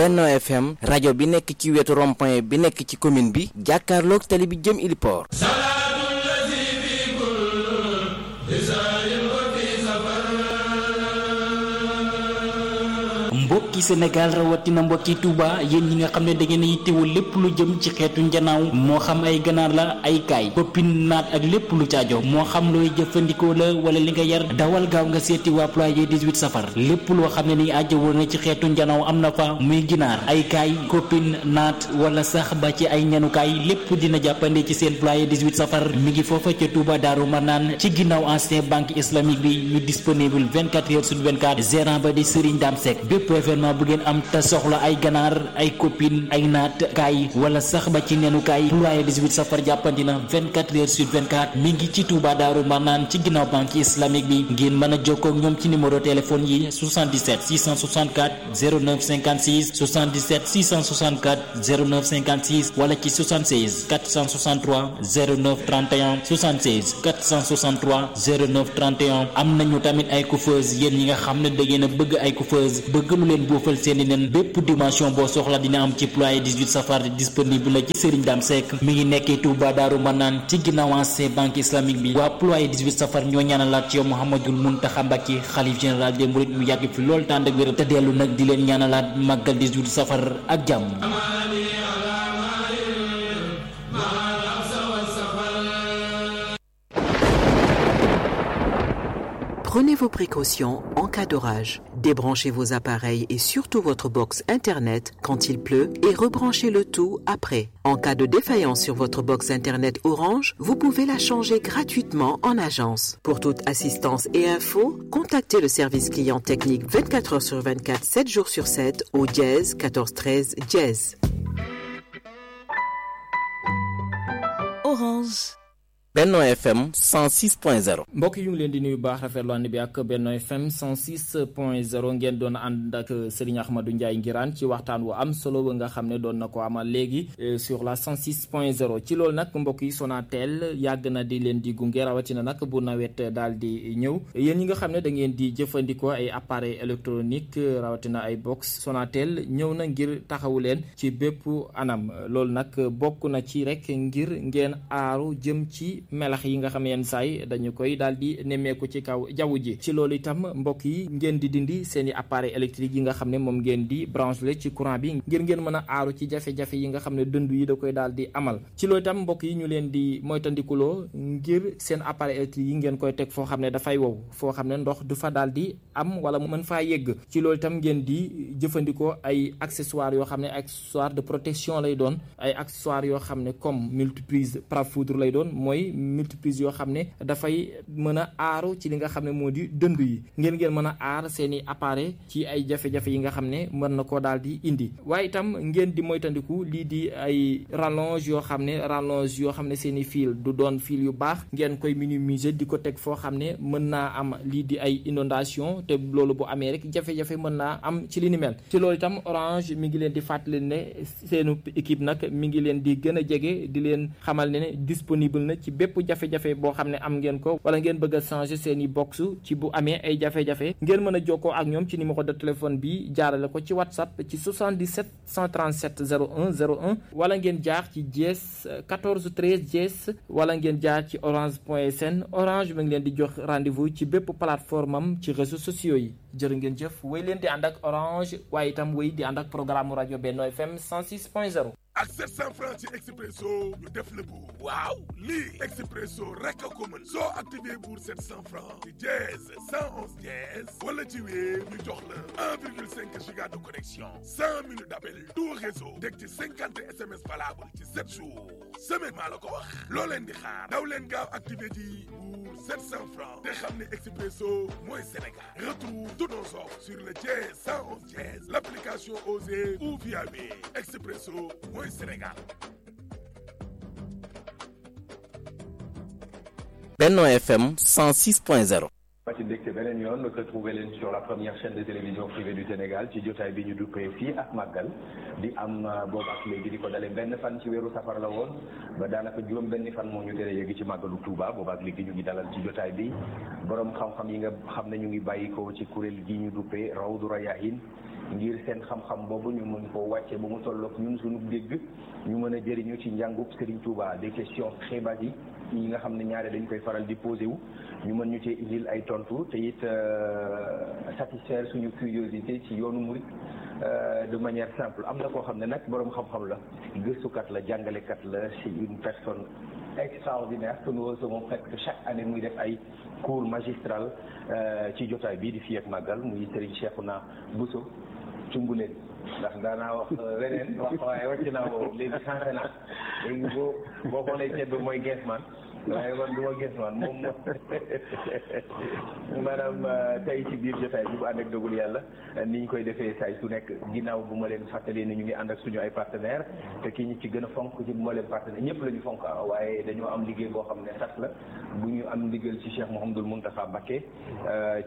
Benno FM rajo bi nekk ci wetu rond-point bi nekk ci commune bi jàkkaarloog tali bi jëm Iliport. mbokki Sénégal rawatina mbokki Touba yéen ñi nga xam ne da ngeen yittewoo lépp lu jëm ci xeetu njanaaw moo xam ay ganaar la ay kaay koppin naat ak lépp lu caajo moo xam looy jëfandikoo la wala li nga yar dawal gaaw nga seeti waa ployé 18 safar lépp loo xam ne ni aajo woon na ci xeetu njanaaw am na fa muy ginaar ay kaay koppin naat wala sax ba ci ay ñanukaay lépp dina jàppande ci seen ployé 18 safar mi ngi foofa ca Touba Daaru Manaan ci ginnaaw ancien banque islamique bi ñu disponible 24 heures sur 24 gérant ba di Serigne Dame Seck bépp événement bu ngeen am te soxla ay ganaar ay copine ay naat kaay wala sax ba ci nenu kaay ployé 18 safar jàppandi na 24 heures sur 24 mi ngi ci Touba Daaru Marnaan ci ginnaaw banque islamique bi ngeen mën a jokkoo ak ñoom ci numéro téléphone yi 77 664 09 56 77 664 09 56 wala ci 76 463 09 31 76 463 09 31 am nañu tamit ay coiffeuse yéen ñi nga xam ne da ngeen a bëgg ay coiffeuse bëgg lu leen boofal seeni nen bépp dimension boo soxla dina am ci ployé 18 safar disponible la ci Serigne Dame Seck mi ngi nekkee Touba Daaru Manaan ci ginnaaw ancien banque islamique bi waa ployé 18 safar ñoo ñaanalaat ci yow Mouhamadul Mountakha Mbacké xalif général des mourides mu yàgg fi loolu tànd ak wér te dellu nag di leen ñaanalaat màggal 18 safar ak jàmm Prenez vos précautions en cas d'orage. Débranchez vos appareils et surtout votre box Internet quand il pleut et rebranchez le tout après. En cas de défaillance sur votre box Internet Orange, vous pouvez la changer gratuitement en agence. Pour toute assistance et info, contactez le service client technique 24 heures sur 24, 7 jours sur 7 au dièse 14 13 dièse. Orange. Benno FM 106.0. mbokk yi ñu ngi leen di nuyu baax rafetlu ànd bi ak Benno FM 106.0 ngeen doon ànd ak Serigne Ahmadou Ndiaye Ngiraan ci waxtaan wu am solo ba nga xam ne doon na ko amal léegi sur la 106.0 ci loolu nag mbokk yi Sonatel yàgg na di leen di gunge rawatina nag bu nawet daal di ñëw yéen ñi nga xam ne da ngeen di jëfandikoo ay appareil électronique rawatina ay box Sonatel ñëw na ngir taxawu leen ci bépp anam loolu nag bokk na ci rek ngir ngeen aaru jëm ci. melax yi nga xam ne yenn saay dañu koy daal di nemmeeku ci kaw jaww ji ci loolu itam mbokk yi ngeen di dindi seen i appareil électrique yi nga xam ne moom ngeen di branché ci courant bi ngir ngeen mën a aaru ci jafe-jafe yi nga xam ne dëndu yi da koy daal di amal ci loolu itam mbokk yi ñu leen di moytandikuloo ngir seen appareil électrique yi ngeen koy teg foo xam ne dafay wow foo xam ne ndox du fa daal di am wala mu mën faa yegg ci loolu itam ngeen di jëfandikoo ay accessoires yoo xam ne accessoire de protection lay doon ay accessoires yoo xam ne comme multiprise parafoudre lay doon mooy multiprise yoo xam ne dafay mën a aaru ci li nga xam ne moo di dënd yi ngeen ngeen mën a aar seen i appareil ci ay jafe-jafe yi nga xam ne mën na koo daal di indi waaye itam ngeen di moytandiku lii di ay rallonge yoo xam ne rallonge yoo xam ne seen i fil du doon fil yu baax ngeen koy minimiser di ko teg foo xam ne mën naa am lii di ay inondation te loolu bu amee rek jafe-jafe mën naa am ci li ni mel ci loolu itam orange mi ngi leen di fàttali ne seenu équipe nag mi ngi leen di gën a jege di leen xamal ne ne disponible na ci bépp jafe-jafe boo xam ne am ngeen ko wala ngeen bëgg a changer seen i box ci bu amee ay jafe-jafe ngeen mën a jokkoo ak ñoom ci numéro de téléphone bi jaarale ko ci whatsapp ci 77 137 01 01 wala ngeen jaar ci dièse 14 13 dièse wala ngeen jaar ci orange point sn orange mi ngi leen di jox rendez-vous ci bépp plateforme am ci réseaux sociaux yi jërë ngeen jëf wéy leen di ànd ak orange waaye itam wéy di ànd ak programme rajo Benno FM 106.0 ak 700 francs ci expresso ñu def la bu waaw lii expresso rek a ko mën soo activé pour 700 francs ci dièse 111 dièse wala ci wéer ñu jox la 1,5 giga de connexion 100 minutes d'appel tout réseau teg ci 50 SMS valable ci 7 jours semaine maa la ko wax loo leen di xaar daw leen gaaw activé ji pour 700 francs te xam ne expresso mooy Sénégal retrouve tous nos offres sur le dièse 111 dièse l'application Osée ou via Wave expresso mooy Sénégal. Benno FM 106.0. ma ci dégte beneen yoon retrouver leen sur la première chaîne de télévision privée du Sénégal ci jotaay bi ñu duppee fii ak màggal di am boobu ak léegi di ko dalee benn fan ci weeru safar la woon ba daanaka juróom benn fan moo ñu tere yéegi ci màggalu Touba boobu ak léegi ñu ngi dalal ci jotaay bi borom xam-xam yi nga xam ne ñu ngi bàyyi ko ci kuréel gi ñu duppee Rawdu Rayahin ngir seen xam-xam boobu ñu mën koo wàcce ba mu tolloog ñun suñu dégg ñu mën a jëriñu ci njàngub Serigne Touba des questions très basiques yi nga xam ne ñaare dañ koy faral di posé wu ñu mën ñu cee indil ay tontu te it satisfaire suñu curiosité ci yoonu murid de manière simple am na koo xam ne nag boroom xam-xam la gëstukat la jàngalekat la c'est une personne extraordinaire que nous recevons presque chaque année muy def ay cours magistral ci jotaay bii di fii ak màggal muy Serigne Cheikhouna Bousso cumbuleen ndax daanaa wax leneen wax waaye wàcc naa boobu léegi changé naa léegi boo boo xoolee ceeb mooy Geesman waaye man du ma Geesman moom maanaam tey ci biir jotaay bi bu ànd ak dogal yàlla ni ñu koy defee saay su nekk ginnaaw bu ma leen fàttalee ni ñu ngi ànd ak suñu ay partenaires te ki ñu ci gën a fonk ci bu ma leen partenaire ñëpp la ñu fonk waaye dañoo am liggéey boo xam ne sax la bu ñu am ndigal ci Cheikh Mouhamadoul Mountakha Mbacké